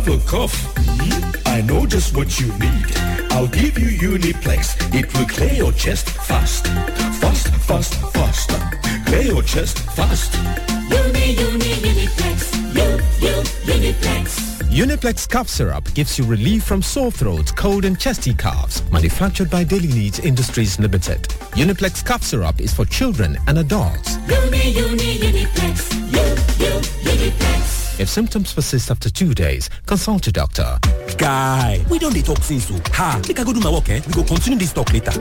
have a cough? Hmm? I know just what you need. I'll give you Uniplex. It will clear your chest fast. Fast, fast, fast. Clear your chest fast. Uni, uni, Uniplex. U, U, Uniplex. Uniplex cough syrup gives you relief from sore throat, cold and chesty coughs. Manufactured by Daily Needs Industries Limited. Uniplex cough syrup is for children and adults. Uni, uni, Uniplex. U, U, Uniplex. If symptoms persist after two days, consult your doctor. Guy, we don dey talk since o. Ha, make I go do my work eh? We go continue this talk later.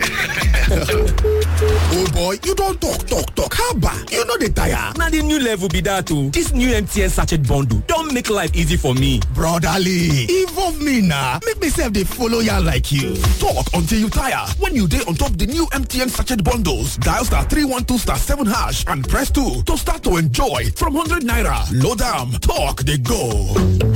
oh boy, you don talk talk talk. Haba, you no dey tire. Na the new level be that o. This new MTN sachet bundle don make life easy for me. Brotherly, involve me na. Make me sef dey follow ya like you. Talk until you tire. When you dey on top the new MTN sachet bundles, dial star 312 star 7 hash and press 2 to start to enjoy from 100 naira. Load am, talk dey go.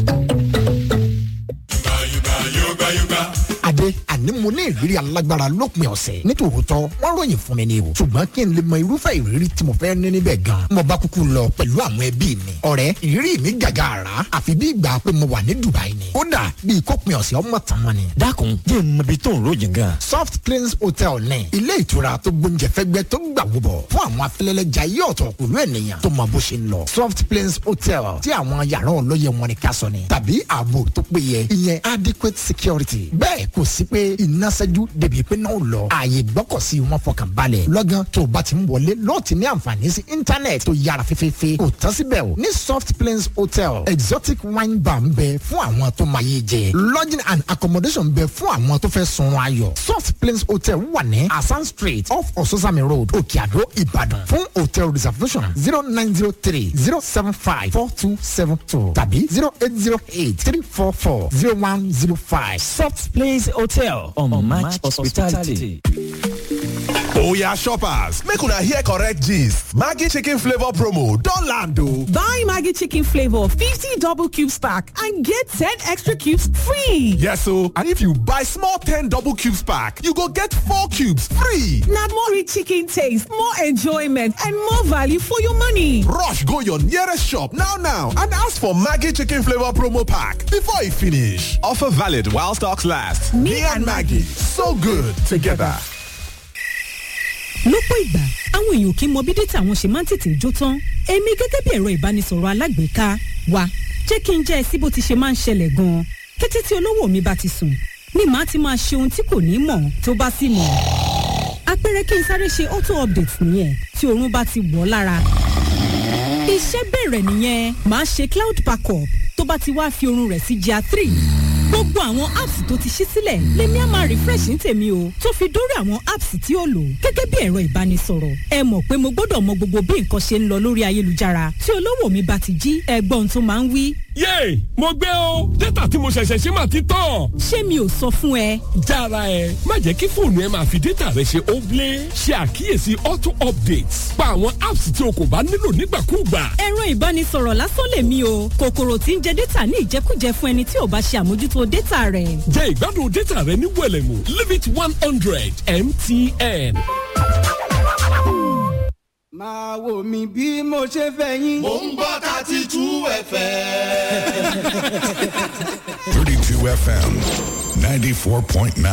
adé àní mo ní ìrírí alágbára lópin ọ̀sẹ̀ nítòótọ́ wọ́n ròyìn fún mi ni o ṣùgbọ́n kí n lè mọ irúfẹ́ ìrírí tí mo fẹ́ ní níbẹ̀ gan mo bá kúkú lọ pẹ̀lú àwọn ẹbí mi ọ̀rẹ́ ìrírí mi gàgà àrà àfi bí ìgbà pé mo wà ní Dubai ni kódà bí ìkópin ọ̀sẹ̀ ọmọ tàn mọ́ ni. dákun jẹ́ n mọ ibi tó ń ròyìn gan. soft cleans hotel ní ilé ìtura tó gbóúnjẹ fẹ́gbẹ́ tó gbà wúbọ̀ fún àwọn afẹ́lẹ́lẹ́jà yí ọ̀tọ̀ pẹ̀lú ènìyàn tó mọ bó ṣe ń lọ soft cleans hotel tí àwọn yàrá ọlọ́yẹ wọn ni ká sọ ni tàbí ààbò tó péye ìyẹn adequate security bẹ́ẹ̀ kò sí pé iná ṣẹ́jú débi pé náà lọ ààyè gbọ́kọ̀sí wọn fọkàn balẹ̀ lọ́gán tó o bá ti ń wọlé lọ́ọ̀ ti ní àǹfààní sí íńtánẹ̀tì tó yára fẹ́fẹ́fẹ́ kò tán síbẹ̀ o ní soft plains hotel exotic wine bar ń bẹ fún àwọn tó máa yé jẹ lodging and accommodation ń bẹ fún àwọn tó fẹ́ sun ayọ̀ soft plains hotel wà ní asan street off ososami road òkè àdó ìbàdàn fún hotel reservation zero nine zero three zero seven five four two seven two tàbí zero eight zero eight three four four zero one zero five Soft Place Hotel on, on Match Hospitality. Oya shoppers, make una hear correct gist. Maggie chicken flavor promo don land o. Buy Maggie chicken flavor 50 double cubes pack and get 10 extra cubes free. Yes o, and if you buy small 10 double cubes pack, you go get 4 cubes free. Na more rich chicken taste, more enjoyment and more value for your money. Rush go your nearest shop now now and ask for Maggie chicken flavor promo pack before e finish. Offer valid while stocks last. Me and Maggie, so good together. lọ́pọ̀ ìgbà àwọn èèyàn kì í mọ bí dátà wọn ṣe máa ń tètè jó tán èmi gẹ́gẹ́ bí ẹ̀rọ ìbánisọ̀rọ̀ alágbèéká wa jẹ́ kí n jẹ́ ẹ sí bó ti ṣe máa ń ṣẹlẹ̀ gan-an kété tí olówó mi bá ti sùn ni màá ti máa ṣe ohun tí kò ní mọ̀ tó bá sì mọ̀ àpẹẹrẹ kí n sáré ṣe auto update nìyẹn tí oorun bá ti wọ̀ ọ́ lára iṣẹ́ bẹ̀rẹ̀ nìyẹn màá ṣe cloud backup tó bá ti wá fi oorun rẹ̀ sí GIA three gbogbo àwọn apps tó ti ṣí sílẹ̀ lèmi á máa refresh ní tèmi o tó fi dórí àwọn apps tí ó lò gẹ́gẹ́ bí ẹ̀rọ ìbánisọ̀rọ̀ ẹ mọ̀ pé mo gbọ́dọ̀ mọ gbogbo bí nǹkan ṣe ń lọ lórí ayélujára tí olówó mi bá ti jí ẹgbọ́n tó máa ń wí. yéè mo gbé o dátà tí mo ṣẹ̀ṣẹ̀ ṣe máa ti tán. ṣé mi ò sọ fún ẹ. jára ẹ má jẹ́ kí fóònù ẹ máa fi dátà rẹ ṣe óblé ṣe àkíyèsí auto updates pa àwọn apps tí o kò bá nílò nígbàkúùgbà. ẹ̀rọ ìbánisọ̀rọ̀ lásán lèmi o kòkòrò tí ń jẹ dátà ní ìjẹkújẹ fún ẹni tí ò bá ṣe àmójútó dátà rẹ̀. jẹ́ ìgbádùn dátà rẹ ní wẹ̀lẹ̀mú limit one hundred mtn. máa wò mí bí mo ṣe fẹ́ yín. mò ń gbọ́ thirty two fm. 32 FM 94.9.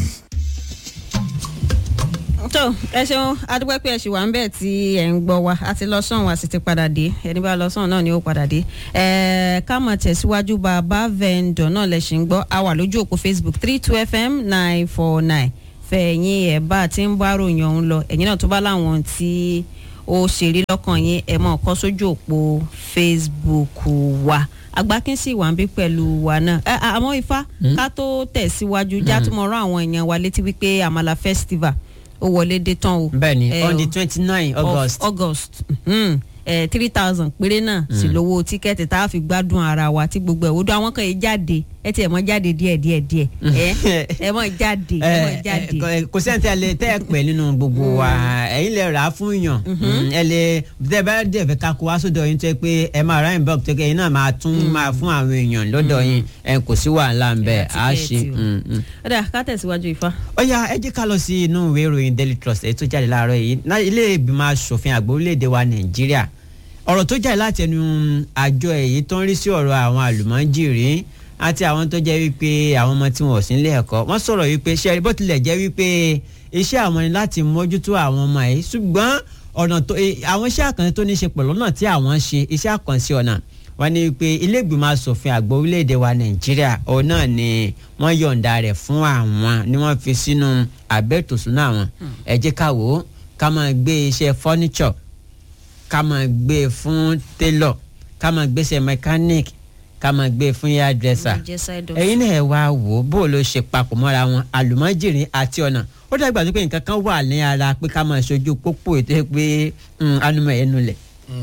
tó ẹ ṣeun adúpẹ́ pé ẹ ṣì wà ń bẹ̀ tí ẹ̀ ń gbọ́ wa a ti lọ sọ̀hún a sì ti padà dé ẹni bá lọ sọ̀hún náà ni ó padà dé ẹ ká mọ̀ tẹ̀síwájú bàbá vendor náà lẹ̀ ṣì ń gbọ́ a wà lójú òpó facebook three two fm nine four nine fẹ̀yìn ẹ̀ bá a ti ń bá ròyìn ọ̀hún lọ ẹ̀yìn náà tó bá láwọn tí ó ṣeré lọ́kàn yín ẹ̀ mọ̀ kọ́ sójú òpó facebook wa agbákínsì wà ń bí pẹ̀lú wa náà ẹ àmọ́ ifá ká tó tẹ̀síwájú játúmọ̀rán àwọn èèyàn wa létí wípé àmàlà festival ó wọlé dé tán o. bẹẹni Eh, on the o- twenty nine august. of august three thousand péré náà sì lówó tíkẹ́ẹ̀tì tá a fi gbádùn ara wa tí gbogbo ẹ̀ wò dún àwọn kan yìí jáde ẹ tiẹ̀ mọ́ jáde díẹ̀ díẹ̀ díẹ̀ ẹ ẹ mọ́ jáde ẹ mọ́ jáde. kò sẹ́ni tí a lè tẹ́ ẹ pẹ́ nínú gbogbo wa ẹ̀yin lè rà á fún yàn Mm, ẹ lè tẹ́ ẹ bá dẹ̀ fẹ́ ká kó wá sódò yín tó yẹ pé ẹ máa ra inbox tó yẹ ẹ̀yin náà máa tún máa fún àwọn èèyàn lọ́dọ̀ yín ẹ kò sí wàhálà ń bẹ̀ á ṣe. tíkẹ́ẹ̀tì o. mm, mm. ó dà ká tẹ̀síwájú ifá. ó yá ẹ jẹ́ ká lọ sí inú ìwé ìròyìn daily trust èyí tó jáde láàárọ̀ yìí Ná- ilé ìgbìmọ̀ asòfin àgbà orílẹ̀-èdè wa nàìjíríà ọ̀rọ̀ tó jáde láti ẹnu àjọ èyí tó ń rí sí ọ̀rọ̀ àwọn àlùmọ́jìrì àti àwọn tó jẹ́ wípé àwọn ọmọ tí wọn ò sí nílé ẹ̀kọ́ wọ́n sọ̀rọ̀ wípé ṣe bó tilẹ̀ jẹ́ wípé iṣẹ́ àwọn ni láti mójútó àwọn ọmọ yìí ṣùgbọ́n ọ̀nà tó àwọn iṣẹ́ àkànṣe tó ní ṣe pẹ̀lú ọ̀nà tí àwọn ṣe iṣẹ́ àkànṣe ọ̀nà wọ́n ní pé ilé ìgbìmọ̀ asòfin àgbà orílẹ̀-èdè wa nàìjíríà òun náà ni wọ́n yọ̀ǹda rẹ̀ fún àwọn ni wọ́n fi sínú àbẹ́tòsúná àwọn ẹ jẹ́ ká wò ó ká máa gbé iṣẹ́ furniture ká máa gbé e fún tailor ká máa gbéṣẹ́ mechanic ká máa gbé e fún hairdresser ẹ̀yin náà ẹ wá wò ó bó ló ṣe papọ̀ mọ́ra wọn àlùmọ́jìrì àti ọ̀nà ó dàgbà tó pé nǹkan kan wà ní ara pé ká máa ṣojú pópó ètò pé anumọ̀ ẹ̀ nulẹ̀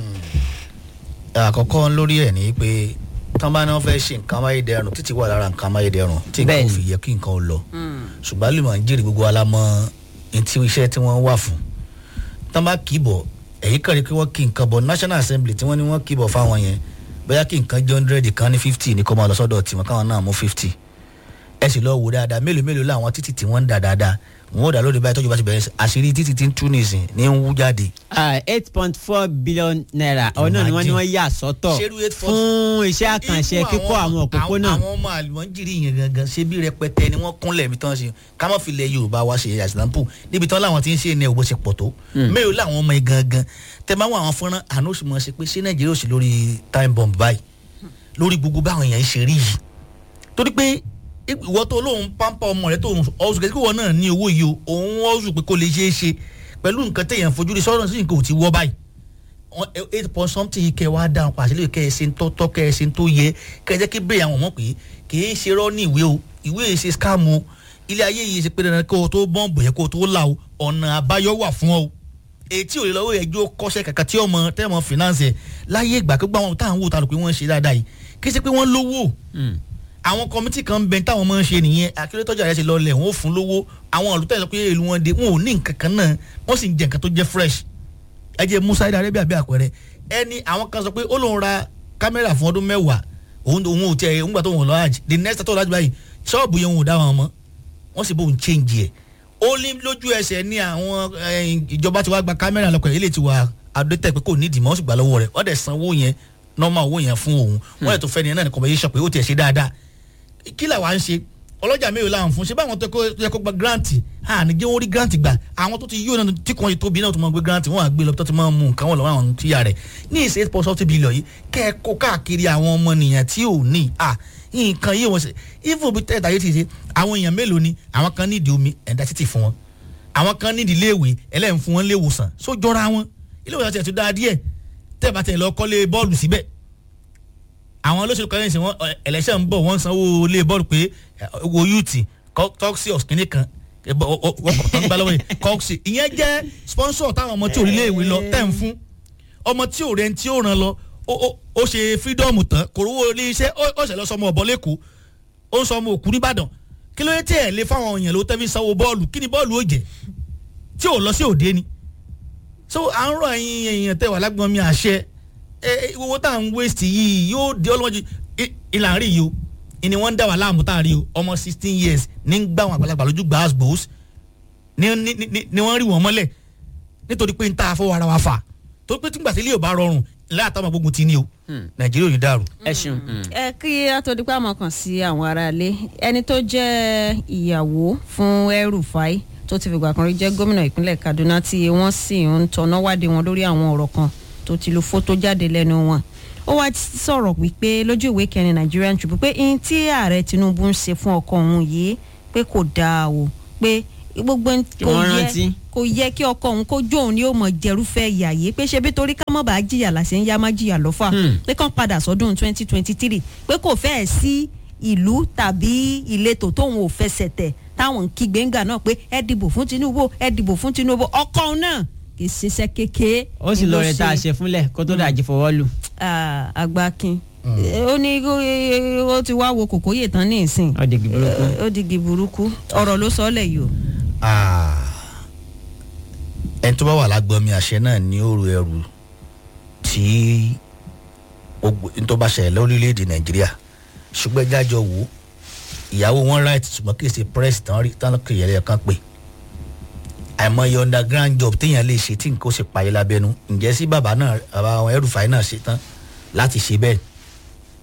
àkọ́kọ́ lórí ẹ̀ ní pé tán bá ní wọ́n fẹ́ ṣe nǹkan amáyédẹrùn títí wà lára nǹkan amáyédẹrùn tí nǹkan ò fi yẹ kí nǹkan ò lọ ṣùgbọ́n àlùmọ̀ ń jèrè gbogbo alámọ̀ ntí iṣẹ́ tí wọ́n wà fún tán bá kì í bọ̀ èyí kàn rí pé wọ́n kí nǹkan bọ̀ national assembly tí wọ́n ní wọ́n kì í bọ̀ fáwọn yẹn bóyá kí nǹkan jẹ́ hundred kan ní fifty ní kó máa lọ sọ́dọ̀ tiwọn káwọn náà mú fifty ẹ sì lọ wò dáadáa mélòó mélòó làwọn títì tí wọ́n ń dà dáadáa wọn ò dá lóde báyìí tọ́jú bá ti bẹ̀rẹ̀ àṣírí títí tí ń tú nìsín ní ń wú jáde. eight point four billion naira ọ̀nà ni wọ́n ní wọ́n yà sọ́tọ̀ fún iṣẹ́ àkànṣe kíkọ́ àwọn òpópónà. àwọn ọmọ àlùmọ́jìrì yẹn gangan ṣe bí rẹpẹtẹ ni wọ́n kúnlẹ̀ mi tán ṣe ká má fi lẹ yorùbá wa ṣe àṣìlámpù níbi tán láwọn ti ń ṣe ní owó ṣe pọ̀ tó mélòó làwọn ọmọ yẹn gangan tẹ máa wọ àwọn fọ́nrán àná oṣù mọ̀ ṣe pé ṣé nàìjíríà ò sí lórí time bomb báyìí lórí gbogbo báwọn èèyàn ṣe rí yìí torí pé ìwọ tó lóun pampa ọmọ rẹ tó ọsùn kẹsíkì wọn náà ní owó yìí o òun ọsùn pé kó lè ṣeé ṣe pẹ̀lú nǹkan téèyàn fojú rí sọ́dọ̀ sí nǹkan ò ti wọ́ báyìí eight point something kẹ wá dáhùn pàṣẹ lè kẹ ẹ ṣe ń tọ́tọ́ kẹ ẹ ṣe ń tó yẹ kẹ ẹ jẹ́ kí bẹ́ẹ̀ àwọn ọmọ pé kì í ṣe rọ́ ní ìwé o ìwé yìí ṣe scam o ilé ayé yìí ṣe pé dandan kó o tó bọ́ǹbù yẹ kó o tó là o ọ̀nà àbáyọ wà fún ọ etí òye lọ́wọ́ ẹjọ́ kọ́ṣẹ́ kàkà tí ọmọ tẹ́mọ̀ finance ẹ̀ láyé ìgbà pé gbàwọn táwọn wò tá lò pé wọ́n ṣe dáadáa yìí kì í ṣe pé wọ́n lówó àwọn kọmítì kan ń bẹ táwọn máa ń ṣe nìyẹn akérètọ́jà rẹ̀ ṣe lọlẹ̀ wọ́n ó fún lówó àwọn olùtẹ̀sọ pé èlò wọn dé wọn ò ní nǹkan kan náà wọ́n sì ń jẹ nǹkan tó jẹ́ fresh ẹ jẹ́ musa ida arabia bí àpẹẹrẹ ẹni àwọn kan sọ pé ó lóun ra kámẹ́rà fún ọdún mẹ́wàá òun òun ò tiẹ̀ òun gbà tó wọn lọ àjì the next tó lọ́jọ́ báyìí ṣọ́ọ̀bù yẹn òun ò dá wọn mọ́ wọ́n sì bóun change ẹ̀ ó ní lójú ẹsẹ̀ ní àwọn ìjọba ti wá gba kámẹ́rà lọ́kọ̀ ilé ti wà adótẹ́ pé kò nídìí mọ́ ó sì gbà lọ́wọ́ rẹ̀ wọ́n dẹ̀ sanwó yẹn normal owó yẹn fún òun wọ́n dẹ̀ tó fẹ́ ni náà ní compensation pé ó tiẹ̀ ṣe dáadáa kí làwa ń ṣe ọlọ́jà mélòó la ń fún ṣé báwọn tó yẹ kó gba grant àní jẹ́ wọ́n rí grant gbà àwọn tó ti yíyó náà tí kò tóbi náà tó máa gbé grant wọ́n á gbé lọ tó ti máa mú nǹkan wọn lọ́wọ́ àwọn tíya rẹ̀ ní ìṣe eight point something billion yìí kẹ́ ẹ kó káàkiri àwọn ọmọ nìyẹn tí ò ní à nǹkan yìí wọ́n ṣe even bí tẹ́tà yìí ti ṣe àwọn èèyàn mélòó ni àwọn kan nídìí omi ẹ̀dá títì fún wọn àwọn kan nídìí iléèwé ẹlẹ́yìn fún wọn léwòsàn só jọra wọn iléèwòsàn tiẹ̀ tó dáa díẹ̀ tẹ́ẹ̀ bá tẹ̀ lọ kọ́lé bọ́ọ̀lù síbẹ̀ àwọn olóṣèlú kan ṣe wọn ẹlẹsẹ ń bọ wọn sanwó ilé bọ́ọ̀lù pé wo youth toxios kìíní kan wọ́pọ̀ tó ń gbá lọ́wọ́ yìí coxi ìyẹn jẹ́ sponsor táwọn ọmọ tí ò rí léèwé lọ tẹ̀ ń fún ọmọ tí ò rẹ̀ tí ò ràn lọ ó ṣe freedom tán kò rówó ilé iṣẹ́ ó ṣẹlẹ̀ sọmọ ọ̀bọ lẹ́kọ̀ọ́ ó ń sọmọ òkú nìbàdàn kí ló dé tí ẹ̀ lé fáwọn èèyàn ló tẹ́fí sanwó bọ́ọ̀lù kí ni bọ́ọ̀lù ó jẹ́ tí ò lọ sí òde ni so à ń rọ ẹ̀yin èèyàn tẹ̀ wà lágbọ́n mi àṣẹ owó tá à ń waste yìí yóò di ọlọ́mọdé ìlànà rí yìí o ìní wọ́n ń dá wà láàmú tá à rí o ọmọ sixteen years ní ń gbà wọn àgbàlagbà lójú gbàás gbòós ni wọ́n rí wọn mọ́lẹ̀ nítorí pé ń ta àfọwọ́ ara wa fà tó pé túngbà sí ilé ò bá rọrùn ilé àtàwọn gbógun ti ní o nàìjíríà ò ní dàrú. ẹ ṣeun. ẹ kí atọ́dúpẹ́ àmọ́ kàn sí àwọn aráalé ẹni tó jẹ́ ìyàwó fún El-Rufai tó ti fìgbà kan rí jẹ́ gómìnà ìpínlẹ̀ Kaduna tí wọ́n sì ń tọ́nà wádìí wọn lórí àwọn ọ̀rọ̀ kan tó ti lo fótó jáde lẹ́nu wọn ó wá sọ̀rọ̀ wípé lójú ìwé kẹrin Nigerian Tribune pé ihun tí ààrẹ Tinubu ń ṣe fún ọkọ òun yìí pé kò dáa o pé gbogbo kò yẹ kò yẹ kí ọkọ òun kó jó òun ni ó mọ jẹrúfẹ́ ìyà yìí pé ṣe bí torí ká mọ̀ bá jìyà làṣẹ ń yá má jìyà lọ́fà pé kàn padà sọ́dún twenty twenty three pé kò fẹ́ẹ̀ sí ìlú tàbí ìletò tóun ò fẹsẹ̀ tẹ̀ táwọn ń kígbe ńgà náà pé ẹ dìbò fún Tinubu ẹ dìbò fún Tinubu ọkọ òun náà kì í ṣiṣẹ́ kékeré. ó sì lọ rẹ tá a ṣe fúnlẹ̀ kó tó dàjí fọwọ́ lù. àgbàkin ó ní ó ti wá wo kòkóyè tán ní ìsìn ó digi burúkú ó digi burúkú ọ̀rọ̀ ló sọ ọ́ lẹ̀ yìí o. ẹni tó bá wà lágbọ́n mi àṣẹ náà ní òru ẹrù tí n tó bá ṣẹlẹ̀ lórílẹ̀‐èdè nàìjíríà ṣùgbọ́n ẹjájọ wò ìyàwó wọn right ṣùgbọ́n kì í ṣe press tán rí tán kì í yẹlẹ́ kan pè àìmọye underground job téèyàn lè ṣe tí nǹkan ó sì payé lábẹ́nu ǹjẹ́ sí bàbá náà bàbá àwọn El-Rufai náà ṣe tán láti ṣe bẹ́ẹ̀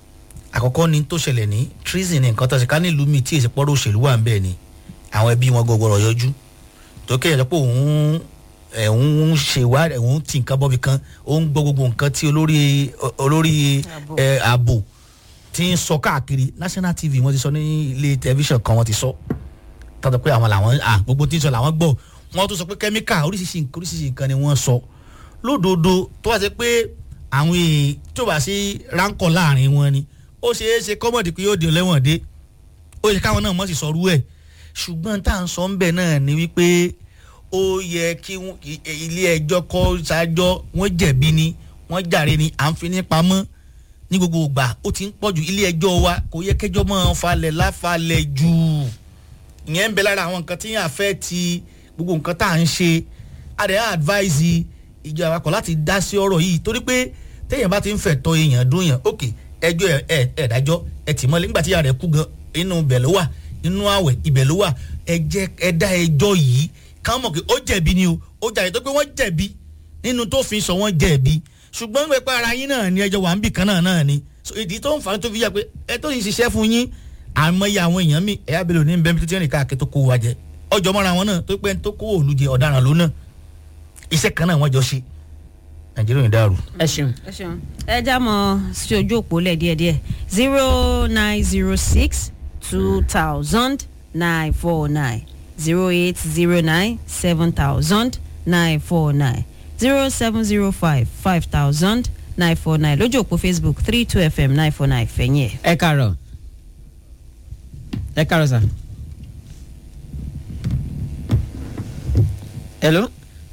àkọ́kọ́ ni tó ṣẹlẹ̀ ní treason ní nǹkan tó ṣe ká nílùú mi tí èsì pọ́rọ̀ òṣèlú wà ń bẹ̀ ni àwọn ẹbí wọn gbọ́gbọ́rọ̀ yọjú tó kéèyàn pé òun ẹ̀hún ń ṣe ìwádìí ẹ̀hún ti nǹkan bọ́bi kan ó ń gbọ́ gbogbo nǹkan tí olórí olórí ẹ̀, ààbò ti ń sọ káàkiri national tv wọ́n ti sọ ní ilé tẹlifíṣàn kan wọ́n ti sọ tọ́tọ̀ pé àwọn làwọn à gbogbo tí ń sọ làwọn gbọ́ wọ́n tún sọ pé kẹ́míkà oríṣiríṣi nǹkan oríṣiríṣi nǹkan ni wọ́n sọ lódodo tó wá sí pé àwọn èèyàn tó bá sí ránkọ̀ láàrin wọn ni ó ṣeé ṣe kọ́mọ̀dì pé yóò di ọlẹ́wọ̀n dé ó yẹ káwọn náà mọ̀ sí sọrú ẹ̀ ṣùgbọ́n tá à ń sọ ń bẹ̀ náà ni wípé ó yẹ kí wọ́n- i- ilé ẹjọ́ kọ́ ṣáájọ́ wọ́n jẹ̀bi ni wọ́n jàre ni à ń fi ní pamọ́ ní gbogbo ìgbà ó ti ń pọ̀jù ilé ẹjọ́ wa kò yẹ kẹjọ́ máa falẹ̀ láfalẹ̀ jù ìyẹn ń bẹ lára àwọn nǹkan tí yàn fẹ́ ti gbogbo nǹkan tá à ń ṣe adé advise ìjọba kọ̀ láti dá sí ọ̀rọ̀ yìí torí pé téèyàn bá ti ń fẹ̀ tọ́ èèyàn dún yàn ok ẹjọ́ ẹ ẹ ẹ dájọ́ ẹ tì mọ́lẹ̀ nígbà tí ìyá rẹ̀ kú gan inú ibẹ̀ ló wà inú àwẹ̀ ibẹ̀ ló wà ẹ jẹ́ ẹ dá ẹjọ́ yìí káwọn mọ̀ pé ó jẹ̀bi ni o ó jàre tó pé wọ́n jẹ̀bi nínú tó fi sọ wọ́n jẹ̀bi ṣùgbọ́n ń pẹ́ ara yín náà ni ẹjọ́ wà ń bì kan náà náà ni So, ìdí tó ń fa tó fi yà pé ẹ tó yìí ṣiṣẹ́ fún yín àmọ́yé àwọn èèyàn mi ẹ̀yà bẹ̀rẹ̀ òní bẹ́ẹ̀ bí tó ti rìn káàkiri tó kó wa jẹ ọjọ́ mọ́ra wọn náà tó pẹ́ tó kó òòlù jẹ ọ̀daràn ló náà iṣẹ́ kan náà wọ́n jọ ṣe nàìjíríà ò ní dàrú. ẹ ṣeun. ẹ ṣeun ẹ já mọ sí ojú òpó lẹ díẹdíẹ zero nine zero six two thousand nine four nine zero eight zero nine seven thousand nine four nine zero seven zero five five thousand nine four nine lójú òpó facebook three two fm nine four nine fẹ̀yìn ẹ̀. ẹ kàárọ̀ ẹ kàárọ̀ sà. hello.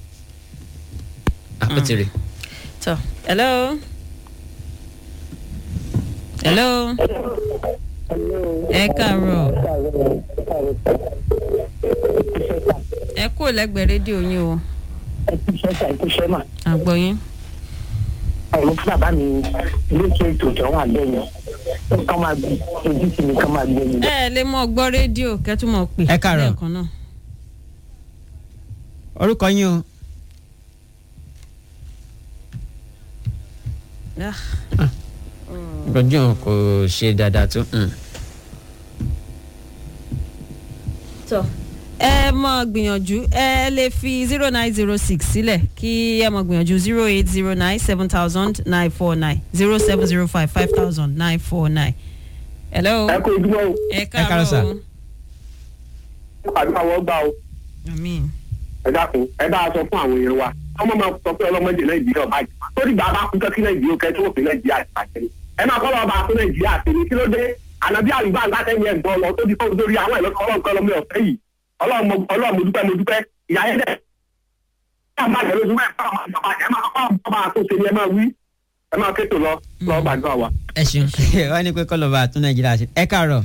àpótí tọ hello. hello. ẹ káàárọ̀ ẹ kúrò lẹ́gbẹ̀ẹ́ rédíò yín o. ìṣẹ́sà ìkúṣẹ́ mà. àgbọ̀yìn. ọ̀rọ̀ fún bàbá mi lókè ètò ìjọ wà bẹ́ẹ̀ yẹn kán máa gbé ojú sí mi kán máa gbé mi. ẹ lè mọ gbọ́ rédíò kẹ́tùmọ̀ pè Ẹ káàárọ̀. lẹ́ẹ̀kan náà. orúkọ yín o. Ah. gbọ́njọ́ kò ṣe dáadáa tó. mm. tọ ẹ mọ gbìyànjú ẹ lè fi zero nine zero six sílẹ̀ kí ẹ mọ gbìyànjú zero eight zero nine seven thousand nine four nine zero seven zero five five thousand nine four nine. hello. ẹ kó ojúmọ́ o. ẹ káàárọ̀ o. àdúrà wọ́n gbà o. àmín. ẹ dákun ẹ bá a sọ fún àwọn èèyàn wa ọmọ máa sọ pé ọlọ́mọdé nàìjíríà ọba yìí tó dìgbà bá kú kí nàìjíríà kẹ́ tó òfin nàìjíríà ti bàjẹ́ ni ẹ máa kọ́ lọ́ọ́ bá a fún nàìjíríà àti ní kí ló dé ànábí àlùbá ńlátẹ́yìn ẹ̀gbọ́n lọ tó di fóun lórí àwọn ẹ̀lọ́kọ̀ ọlọ́ọ̀kọ́ lọ́mọ ọ̀fẹ́ yìí ọlọ́run mo dúpẹ́ mo dúpẹ́ ìyá yẹn dẹ̀ ẹ máa bàjẹ́ lójú ẹ̀ fáwọn ìjọba ẹ máa kọ́ ọba àtúnṣe ni ẹ máa wí ẹ máa kétò lọ lọ́ọ́ gbàdúrà wa. ẹ ṣeun wọ́n ní pé kọ́lọ́ba àtún nàìjíríà ṣe ẹ káàárọ̀.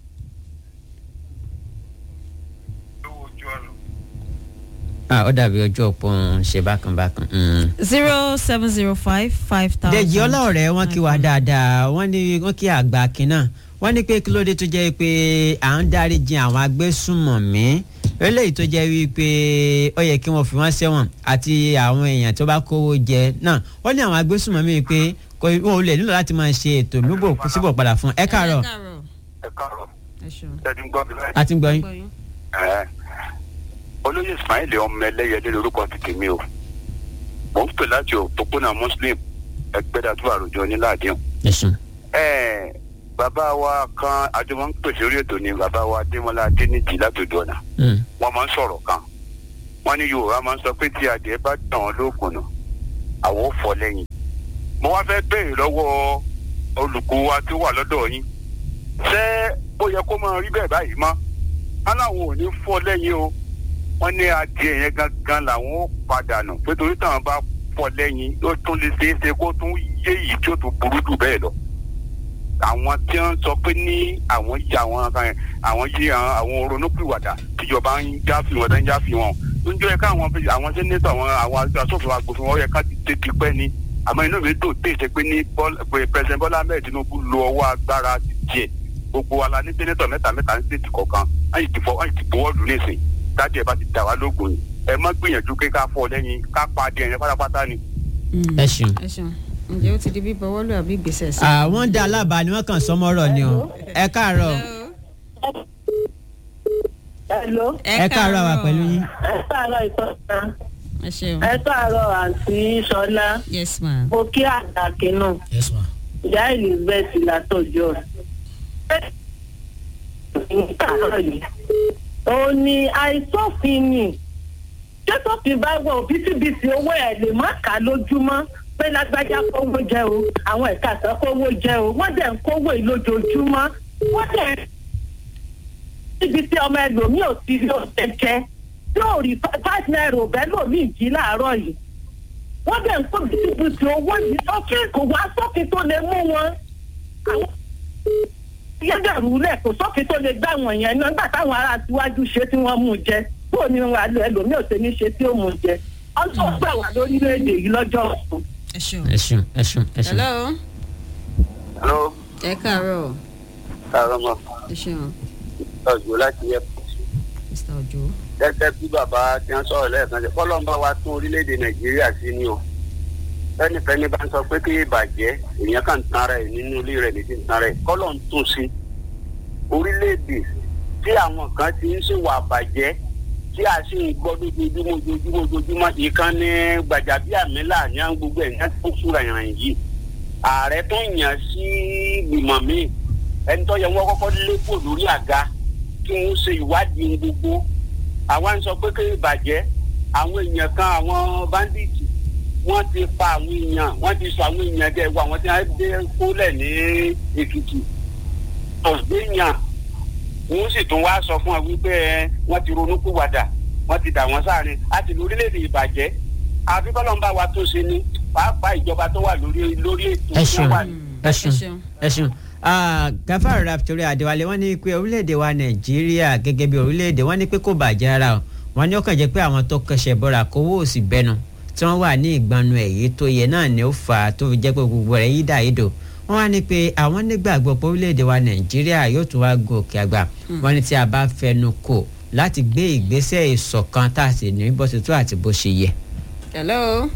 ah ó dàbí ojú òpó ń ṣe bákan bákan. mm. zero seven zero five five thousand. dèjì ọlọ́ọ̀rẹ́ wọn kí wa dáadáa wọ́n ní wọ́n kí àgbà kínà wọ́n ní pé kí ló dé tó jẹ́ pé à ń dárí jin àwọn agbésùnmọ̀mí eléyìí tó jẹ́ wípé ó yẹ kí wọ́n fi wọ́n sẹ́wọ̀n àti àwọn èèyàn tó bá kówó jẹ náà wọ́n ní àwọn agbésùnmọ̀mí pé kò wọn ò lè nílò láti máa ṣe ètò lúbò síbò padà fún ẹ káàárọ̀ ẹ káàárọ̀ ṣẹ́ni ń gbọ́ mi báyìí. àti gbọ́ yín. Ẹ, olóyè ismail ọmọ ẹlẹ́yẹlé lorúkọ ti tèmi o mò ń pè láti òpópónà muslim ẹgbẹ́dàtú àròjọ níláàdín. ẹ̀sùn. ẹ bàbá wa kan àjọmọ́ ń pèsè orí ètò ni bàbá wa adémọlá adéníjì látòdò ọ̀nà wọ́n máa ń sọ̀rọ̀ kan wọ́n ní yorùbá máa ń sọ pé tí adìẹ bá dàn án lóògùn nù àwọn ò fọ́ lẹ́yìn mo wá fẹ́ béèrè lọ́wọ́ olùkọ́ wa tó wà lọ́dọ̀ yín ṣé ó yẹ kó máa rí bẹ́ẹ̀ báyìí mọ́ aláwọn ò ní fọ́ lẹ́yìn o wọ́n ní adìẹ yẹn gangan làwọn ó padà nù pé torí táwọn bá fọ́ lẹ́yìn ó tún lè ṣeé ṣe kó tún yé yìí tí ó tún burú jù bẹ́ẹ̀ lọ àwọn tí wọ́n sọ pé ní àwọn yí àwọn kan àwọn yí àwọn ronúpìwàdà tíjọba ń já fi wọn tó ń já fi wọn ń jọ yẹ káwọn àwọn sẹ́nétọ̀ àwọn àwọn asòfin agbófin wọn yẹ ká ti tètè pẹ́ ni àmọ́ inú mi dùn tí ìṣe pé ní pẹ̀sẹ̀ bọ́lá ahmed tinubu lo ọwọ́ agbára tiẹ̀ gbogbo wa la ní sẹ́nétọ̀ mẹ́ta mẹ́ta ní stéètì kọ̀ọ̀kan wọ́n ti fọ́ wọ́n ti bọ́wọ́ lù nísìn dájú ẹ̀ bá ti dà wá lóògùn yìí ẹ má gbìyànjú pé ká fọ́ lẹ́yìn ká pa adìẹ yẹn pátápátá ni. ẹ ṣeun. ẹ ṣeun. ǹjẹ́ ó ti di bíbọ wọ́lú àbí ìgbésẹ̀ sí. àwọn dá alábàá ni wọ́n kàn sọmọ́rọ̀ ni o ẹ káàárọ̀ Hello. ẹ káàárọ̀ wà pẹ̀lú yín. ẹ káàárọ̀ ìtọ́ta. ẹ ṣeun. ẹ káàárọ̀ àǹtí sọlá. yes ma. mo kí àtàkì náà. yes ma. ìyá elizabeth látọjọ. ó ní àìsófin ni jésòfin bá wọ òbítíbitì owó ẹ̀ lè má kà á lójúmọ́ pé lágbájá kówó jẹ o àwọn ẹ̀ka àtàn kówó jẹ o wọ́n dẹ̀ ń kówó yìí lójoojúmọ́ wọ́n dẹ̀ níbi tí ọmọ ẹlòmíì ò ti rí oúnjẹ jẹ yóò rí five naira òbẹ́ lòmíì jí láàárọ̀ yìí wọ́n dẹ̀ ń kó bítíbitì owó yìí sókè kò wá sókè tó lè mú wọn àwọn yẹ́dẹ̀rú lẹ̀ kò sókè tó lè gbá wọn yẹn náà nígbà táwọn ará tiwájú ṣe tí wọ́n mú jẹ bó ni wọn àlọ ẹlòmíì ò ṣe ní ṣe tí ó mú jẹ ọjọ́ gbà wá lórílẹ̀‐èdè yìí lọ́jọ́ ọ̀sùn. ẹ ṣeun. ẹ ṣeun ẹ ṣeun ẹ ṣeun. hello. hello. ẹ káàárọ̀. káàárọ̀ mọ́. ẹ ṣeun. ọjọ́ láti yẹ. mr ojo. gẹ́gẹ́ bí bàbá tí wọ́n sọ̀rọ̀ lẹ́ẹ̀kan ṣe kọ́lọ́ ń bá wa tún orílẹ̀-èdè nàìjíríà sí ni o fẹ́nifẹ́ni bá ń sọ pé kí ìbàjẹ́ èèyàn kàn ń tan rẹ̀ nínú ilé rẹ̀ nìdí ń tan rẹ̀ kọ́lọ́ ń tún sí orílẹ̀-èdè tí àwọn kan ti ń ṣèwà àbàjẹ́ tí a sì ń gbọ́ lójoojúmọ́ ojoojúmọ́ ojoojúmọ́ ìkànnì gbàjàbíàmílà ní àwọn gbogbo ẹ̀ ní àti fúra ìrìn yìí ààrẹ tó yàn sí ìgbìmọ̀ míì ẹni tó yẹ wọ́n kọ́kọ́ lépò lórí àga kí wọ́n ṣe ìwádìí gbogbo àwa ń sọ pé kí ìbàjẹ́ àwọn èèyàn kan àwọn báńdíìtì wọ́n ti pa àwọn èèyàn wọ́n ti sọ àwọn èèyàn dẹ̀ wọ àwọn tí wọ́n dé kólẹ̀ ní èkìtì ọ̀gbẹ́yàn wọ́n sì tún wá sọ fún ọ wípé wọ́n ti ronú kúwàdà wọ́n ti dà wọ́n sáàrin àti lórílẹ̀‐èdè ìbàjẹ́ àfi kọ́lọ́mbà wa tó ṣe ní pàápàá ìjọba tó wà lórí lórí ètò ẹ tó ṣeun wà ẹ ṣeun ẹ ṣeun gafar raptori adéwálé wọ́n ní pé orílẹ̀-èdè wa nàìjíríà gẹ́gẹ́ bí orílẹ̀-èdè wọ́n ní pé kò bàjẹ́ ara o wọ́n ní ó kàn jẹ́ pé àwọn tó kẹsẹ̀ bọ́ra kówó òsì bẹ́nu tí wọ́n wà ní ìgbanu èyí tó yẹ náà ni ó fà á tó fi jẹ́ pé gbogbo rẹ̀ yídà yídò wọ́n wá ní pé àwọn nígbàgbọ́ pé orílẹ̀-èdè wa nàìjíríà yóò tún wá gòkè àgbà wọ́n ní tí a bá fẹnu kò láti gbé ìgbésẹ̀ ìṣọ̀kan tá a sì ní bó ṣe tó àti bó ṣe yẹ. hello.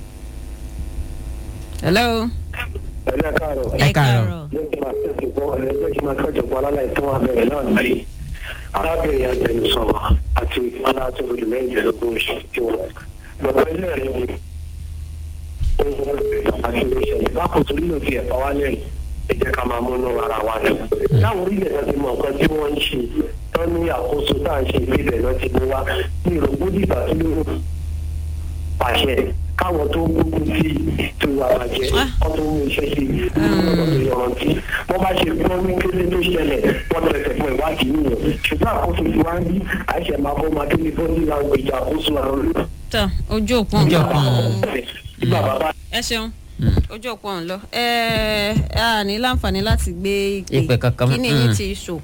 hello. ẹ káàárọ̀. ẹ káàárọ̀. jẹ́ kí n máa tẹ̀sí bọ́ ẹ jẹ́ kí n máa tọ́jú bọ́ alálẹ̀ tó wà bẹ̀rẹ̀ náà nílé arábìnrin agbẹnusọ̀rọ̀ àti ìpínlẹ̀ àti olùmẹ̀yìn lọ́gbọ̀n oṣù tí wọ́n bàbá ilé rẹ̀ wò àti ìṣẹ̀lẹ̀ bákan torí ló fi ẹ̀fọ́ wá lẹ́yìn ẹ jẹ́ ká máa múnú ara wa lọ. láwọn orílẹ̀ náà ti mọ nǹkan tí wọ́n ń ṣe tán ní àkóso tá à ń ṣe ìpínlẹ̀ náà ti mú wá ní ìrògbó dìgbà tó ló pàṣẹ káwọn tó gbógun sí tó wà bàjẹ́ wọ́n tó mú iṣẹ́ sí lọ́dọ̀ tó yọrantí wọ́n bá ṣe gbọ́ ní kéde tó ṣẹlẹ̀ wọ́n tẹ̀sẹ̀ fún ìwádìí nìyẹn ṣùgbọ́n àkóso ti wá ń bí àìṣẹ̀ máa bọ́ máa tó ní bọ́ọ̀lì láwọn ìjà àkóso àwọn olùkọ́ tọ ojú òpó Ojú òpó. ẹ ṣeun ojú òpó ọ̀hún lọ ẹ ẹ a ní láǹfààní láti gbé Ìpè kankan mọ́. kí ni yín Mm. ti ṣò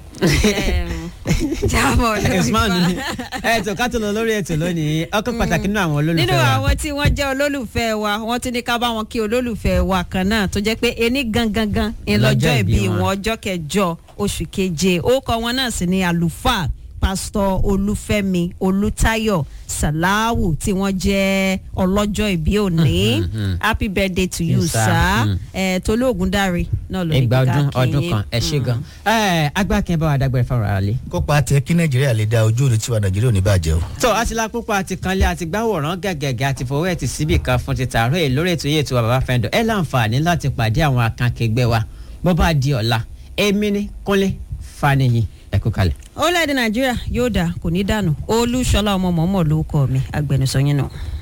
jábọ̀ lórí Usman wa. ni ẹ tó ká tó lọ lórí ètò lónìí ọkọ pàtàkì nínú àwọn olólùfẹ́ nínú wa. àwọn tí wọ́n jẹ́ olólùfẹ́ wa wọ́n ti ní ká bá wọn kí olólùfẹ́ wa kan náà tó jẹ́ pé ení gangan gan ìlọ́jọ́ Lọ́jọ́ ìbí ìbí wọn. wọn ọjọ́ kẹjọ oṣù keje orúkọ wọn náà sì ni àlùfáà pásítọ̀ olúfẹ́mi olùtayọ̀ sàláwù tí wọ́n jẹ́ ọlọ́jọ́ ìbí òní mhm. happy birthday to you Yes, sir. sir Mm. ẹ tolóògùn dáre náà ló ní ẹgbà kíkà ọdún kí ọdún yín. kan ẹ ṣe gan. ẹ agbákin bá wa dágbére fáwọn ará lé. kópa tẹ kí nàìjíríà lè da ojú òde tiwa nàìjíríà ò ní bàjẹ́ o. tó àti lápúpọ̀ àti kanlé àti gbáwòrán gẹ̀gẹ̀gẹ̀ àti fowó ẹ̀ ti síbì kan fún ti tààrọ̀ èyí lórí ètò yìí ètò bàbá fẹ́ndọ̀ ẹ láǹfààní láti pàdé àwọn akànkẹgbẹ́ wa bó bá di ọ̀la èmi ní kúnlé faniyin ẹ kú kalẹ̀. orílẹ̀-èdè nàìjíríà yóò dà kò ní dànù olúṣọlá ọmọ mọ̀ọ́mọ̀ ló kọ́ mi agbẹnusọ yín náà.